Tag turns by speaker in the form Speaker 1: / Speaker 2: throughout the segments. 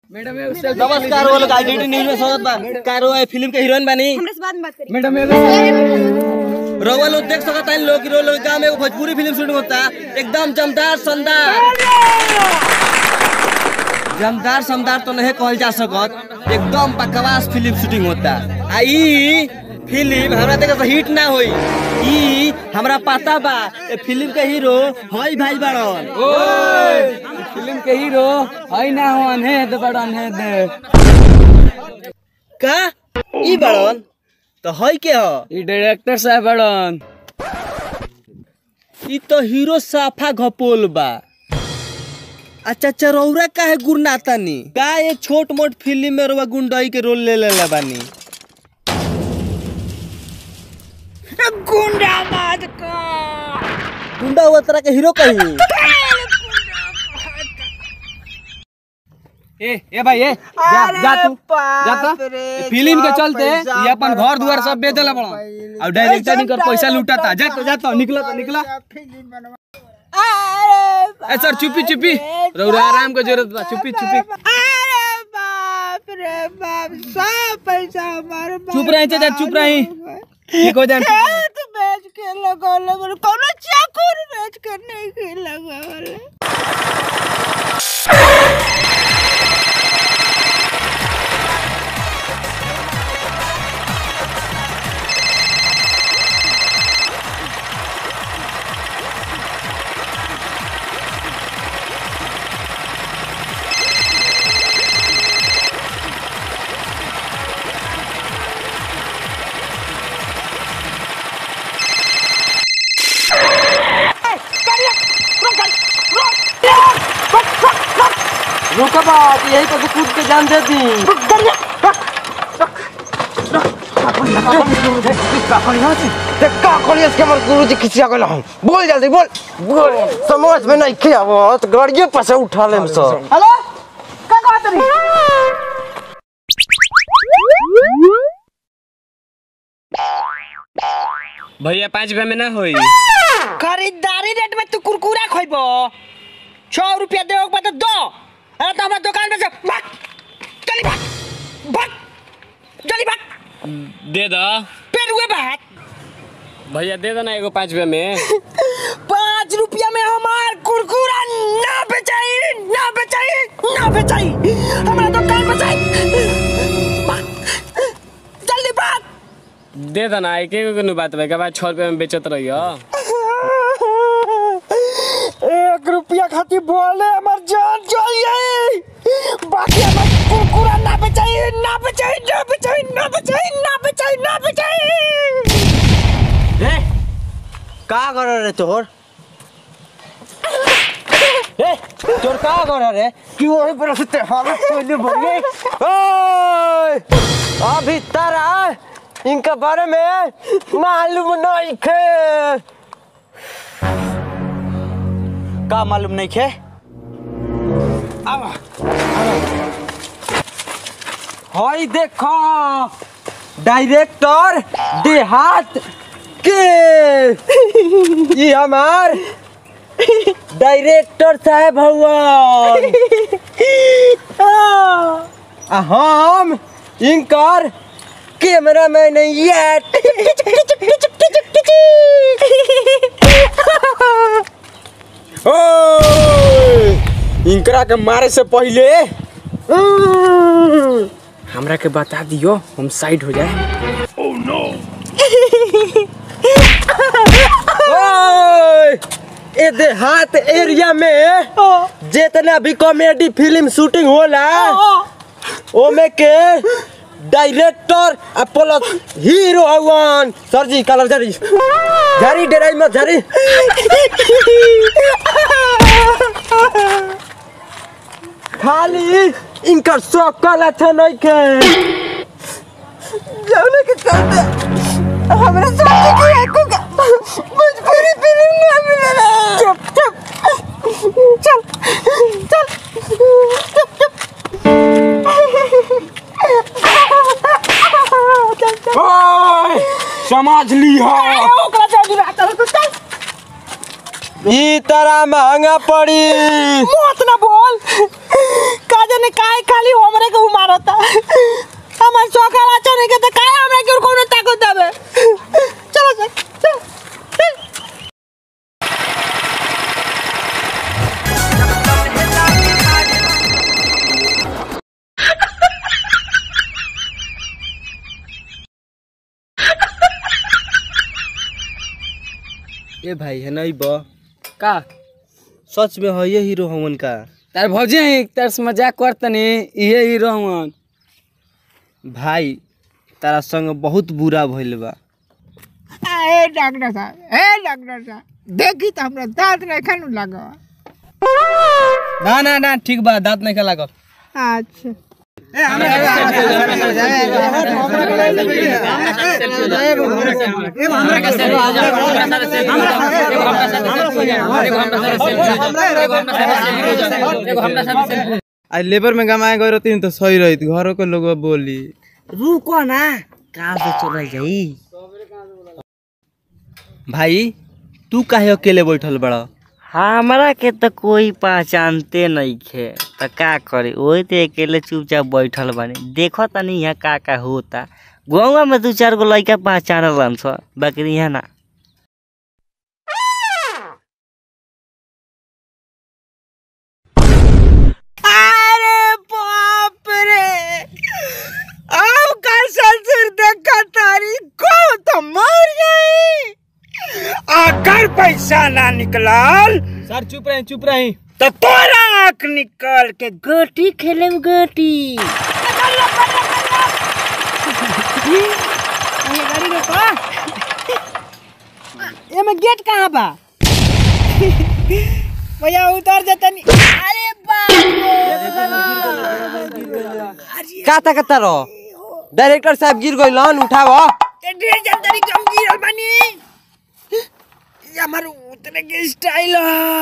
Speaker 1: नमस्कार वो लोग आईडीटी न्यूज में स्वागत बा कारो है फिल्म के हीरोइन बानी
Speaker 2: हमरा से बाद में बात करी
Speaker 3: मैडम
Speaker 1: रउआ लोग देख सकता है लोग हीरो लोग गांव में एगो भोजपुरी फिल्म शूटिंग होता एकदम जमदार शानदार जमदार शानदार तो नहीं कहल जा सकत एकदम बकवास फिल्म शूटिंग होता आ ई फिल्म हमरा देखे से हिट ना होई ई हमरा पता बा ए फिल्म के हीरो हई भाई बाड़न
Speaker 3: फिल्म के हीरो है ना हो अनहेद बड़ अनहेद
Speaker 1: का ई बाड़न तो हई के ह
Speaker 3: ई डायरेक्टर साहब बड़न
Speaker 1: ई तो हीरो साफा घपोल बा अच्छा चरौरा का है गुरनातानी का ये छोट मोट फिल्म में रउआ गुंडई के रोल ले लेला बानी
Speaker 2: गुंडा मत का
Speaker 1: गुंडा हुआ तरह के हीरो कहीं
Speaker 3: ए ए भाई ए जा जा तू जा तो ए, फिल्म के चलते ये अपन घर दुआर सब बेच देला बड़ा और डायरेक्टर निकर पैसा लूटाता जा तो जा तो निकला तो निकला ए सर चुपी चुपी रउरा आराम के जरूरत बा चुपी चुपी
Speaker 2: अरे बाप रे बाप सब पैसा हमारे
Speaker 3: चुप रही चाचा चुप रही ठीक हो जाए
Speaker 2: खेत बेच के लगौले बोले कौनो चाकुर बेच के नहीं के लगौले
Speaker 1: रुका बात यही पर कूद के जान दे दी
Speaker 4: का कॉलेज के हमर गुरुजी खिसिया गेल हम बोल जल्दी बोल बोल समझ में नहीं के आवत गाड़िए पर से उठा लेम सर
Speaker 2: हेलो का कहत रही
Speaker 3: भैया पाँच रुपया में ना होई
Speaker 2: खरीदारी रेट में तू कुरकुरा खोइबो छह रुपया देवे के बाद दो अरे तो हमारे दुकान में से भाग चली भाग भाग चली भाग
Speaker 3: दे दो
Speaker 2: फिर हुए बात
Speaker 3: भैया दे दो ना एगो पाँच रुपया में
Speaker 2: पाँच रुपया में हमार कुरकुरा ना बेचाई ना बेचाई ना बेचाई हमारा दुकान बचाई भाग, जल्दी भाग
Speaker 3: दे दो ना एक एक नु बात भाई के बाद छः रुपया में बेचत रहियो
Speaker 2: एक रुपया खातिर बोले हमार जान चाहिए बाकी हमार कुरकुरा ना बेचाई ना बेचाई ना बेचाई ना बेचाई ना बेचाई ना बेचाई
Speaker 4: ए का कर रे तोर ए तोर का कर रे कि वही पर से हालत पहले बढ़ गई ओए अभी तारा इनका बारे में मालूम नहीं खे का मालूम नहीं खे हई देखो डायरेक्टर देहात के ये हमार डायरेक्टर साहब भगवान आ हम इनकर कैमरा मैन ये इनकरा के मारे से पहले
Speaker 3: हमरा के बता दियो हम साइड हो जाए
Speaker 4: ओए, ए देहात एरिया में जितना भी कॉमेडी फिल्म शूटिंग होला ओमे के डायरेक्टर आ प्लस हीरो हवन सर जी कलर जारी जारी डेराई मत जारी खाली इनकर सकल अच्छा नहीं के जाने के चलते हमरा साथी की आंखों का मजबूरी फिल्म ना मिलेला चुप चुप चल चल चुप चुप ओए समझ लिहा
Speaker 2: ओकरा जल्दी बात कर चल
Speaker 4: ई तरह महंगा पड़ी
Speaker 2: मत ना बोल का तने काहे खाली हमरे के मारता हमर सकाला चने के त काहे हमरे के कोनो ताकत देबे चलो चल चल
Speaker 1: ए भाई है नहीं बा
Speaker 3: का
Speaker 1: सच में है ये हीरो हमन का
Speaker 3: तार भौजी हैं तार से मजाक करतनी इहे हीरो हवन
Speaker 1: भाई तारा संग बहुत बुरा भइल बा
Speaker 2: ए डॉक्टर साहब ए डॉक्टर साहब देखी त हमरा दांत नहीं खानु लगा
Speaker 1: ना ना ना ठीक बा दांत नहीं का लागल
Speaker 2: अच्छा
Speaker 5: आज लेबर में कमाए गए रहती तो सही रही घरों के लोग बोली
Speaker 1: रुको ना काम से चल जाई भाई तू काहे अकेले बैठल बड़ा
Speaker 6: हमरा के तो कोई पहचानते नहीं खे त का करे वही तो अकेले चुपचाप बैठल बानी देखो तनी यहाँ का का होता गाँव में दू चार गो लड़का पहचानल छ बाकी यहाँ ना
Speaker 2: अरे बाप रे अब का ससुर देखा तारी को तो मर गई अगर पैसा ना निकलल
Speaker 3: सर चुप रहे चुप रहे
Speaker 2: तो तोरा आँख निकल के गोटी खेले गोटी गाड़ी रोको एमे गेट कहाँ बा भैया उतर जाता नहीं अरे
Speaker 4: का तकता रहो डायरेक्टर साहब गिर गइलन उठाव
Speaker 2: ढेर जल्दी कम गिरल बानी ये हमार उतने के स्टाइल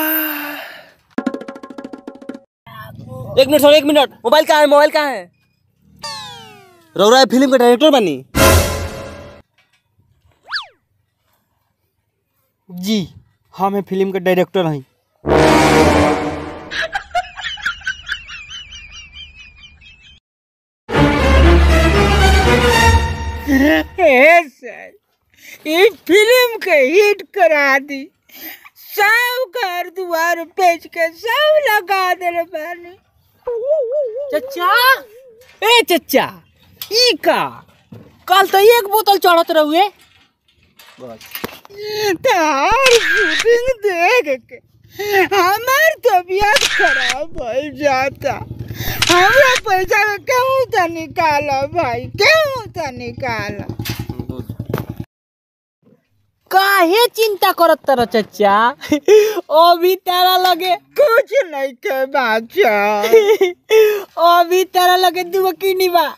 Speaker 1: एक मिनट सर एक मिनट मोबाइल कहाँ है मोबाइल कहाँ है रौरा फिल्म का डायरेक्टर बनी
Speaker 2: जी हम है फिल्म के डायरेक्टर हैं इस फिल्म के हिट करा दी सब घर द्वार बेच के सब लगा दे बानी चचा ए चचा ई का कल तो एक बोतल चढ़त रहुए तार शूटिंग देख के हमार तबीयत खराब हो जाता हमरा पैसा के केहू तो निकालो भाई केहू तो निकालो काहे चिंता करत तर चचा अभी तारा लगे कुछ नहीं के बाचा अभी तारा लगे दुगो किनी बा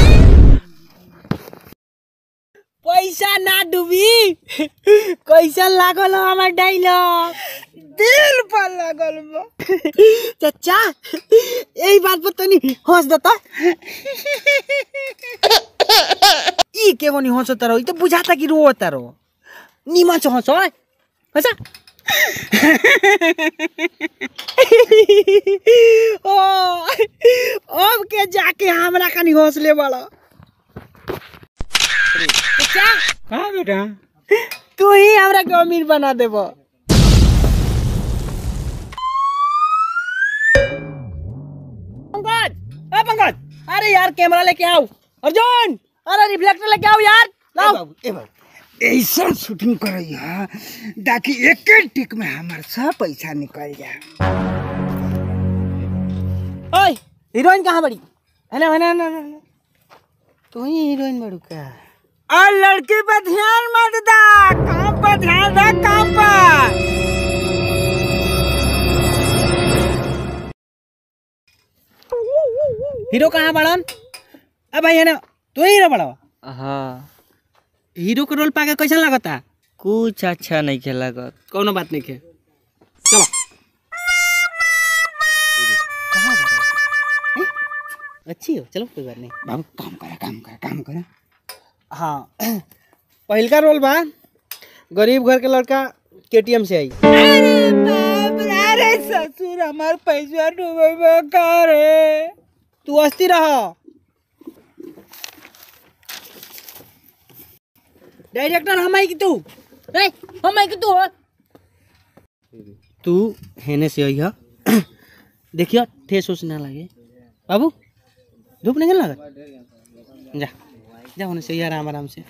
Speaker 2: पैसा ना डूबी कैसा लागल हो हमार डायलॉग दिल पर लागल बा चचा यही बात पर तनी हंस देता ई के बनी हंसता रहो ई तो बुझाता कि रोता रहो निमा छ हंस है हंसा ओ अब के जाके हमरा कनी हंसले बड़ा हाँ बेटा तू ही हमरा के अमीर बना देब पंकज ए पंकज अरे यार कैमरा लेके आओ अर्जुन अरे रिफ्लेक्टर लेके आओ यार लाओ
Speaker 7: ऐसा शूटिंग करई है ताकि एक टिक में हमार सब पैसा निकल जाए
Speaker 2: ओए हीरोइन कहाँ बड़ी है ना है ना है ना तू ही हीरोइन बड़ू का और लड़की पे ध्यान मत दा काम पर ध्यान दा काम पर हीरो कहाँ बड़न अब भाई है ना तू ही हीरो बड़ा
Speaker 6: हाँ
Speaker 2: हीरो के रोल पाके कैसा लगता
Speaker 6: कुछ अच्छा नहीं खेला कर
Speaker 2: कोनो बात नहीं के चलो अच्छी हो चलो कोई बात नहीं
Speaker 7: बाबू काम करा काम करा काम करा
Speaker 2: हाँ पहिलका रोल बा गरीब घर के लड़का केटीएम से आई अरे ससुर हमार पैसा डूबे का रे
Speaker 3: तू अस्थिर रह डायरेक्टर हम आई कि तू
Speaker 2: ए हम आई कि तू हो
Speaker 3: तू हेने से अइह देखियो ठेस उस ना लगे बाबू धूप नहीं लगा जा जा होने से आराम आराम से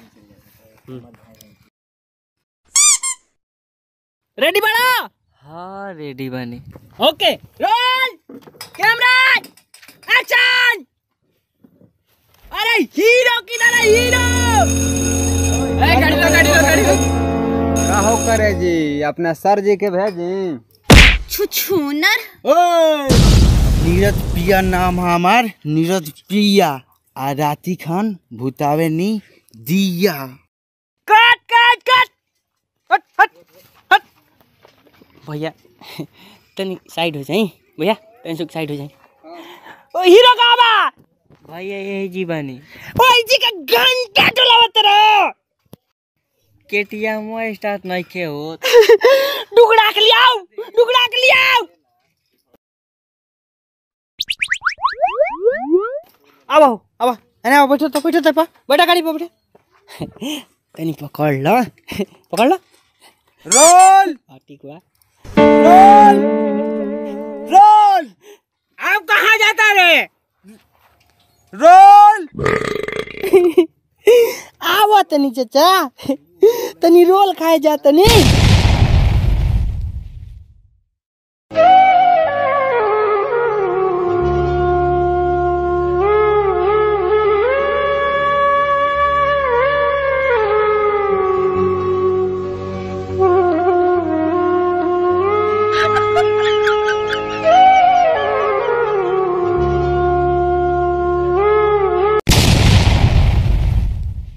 Speaker 3: रेडी बड़ा
Speaker 6: हाँ रेडी बानी
Speaker 3: ओके रोल कैमरा एक्शन अरे हीरो की तरह हीरो ए गाड़ी लो गाड़ी लो गाड़ी लो
Speaker 5: का हो करे जी अपना सर जी के भेजी
Speaker 2: छुछुनर
Speaker 7: नीरज पिया नाम है हमार नीरज पिया आ राती खान भूतावे नी दिया
Speaker 3: कट कट कट हट हट हट भैया तनी साइड हो जाई भैया तनी सुख साइड हो जाई ओ हीरो कहाँ बा
Speaker 6: भैया यही जी बानी
Speaker 3: ओ जी का घंटा डोलावत रहो
Speaker 6: केटीएम स्टार्ट नहीं के हो
Speaker 3: डुगड़ा के लियाओ डुगड़ा के लियाओ अब आओ अब आओ अरे आओ बैठो तो बैठो तो पा बैठा गाड़ी पे बैठो तनी पकड़ लो पकड़ लो
Speaker 5: रोल
Speaker 3: हाँ, ठीक बा
Speaker 5: रोल
Speaker 3: अब कहाँ जाता रे
Speaker 5: रोल
Speaker 3: आवा तनी चाचा तनी रोल खाए जा तनी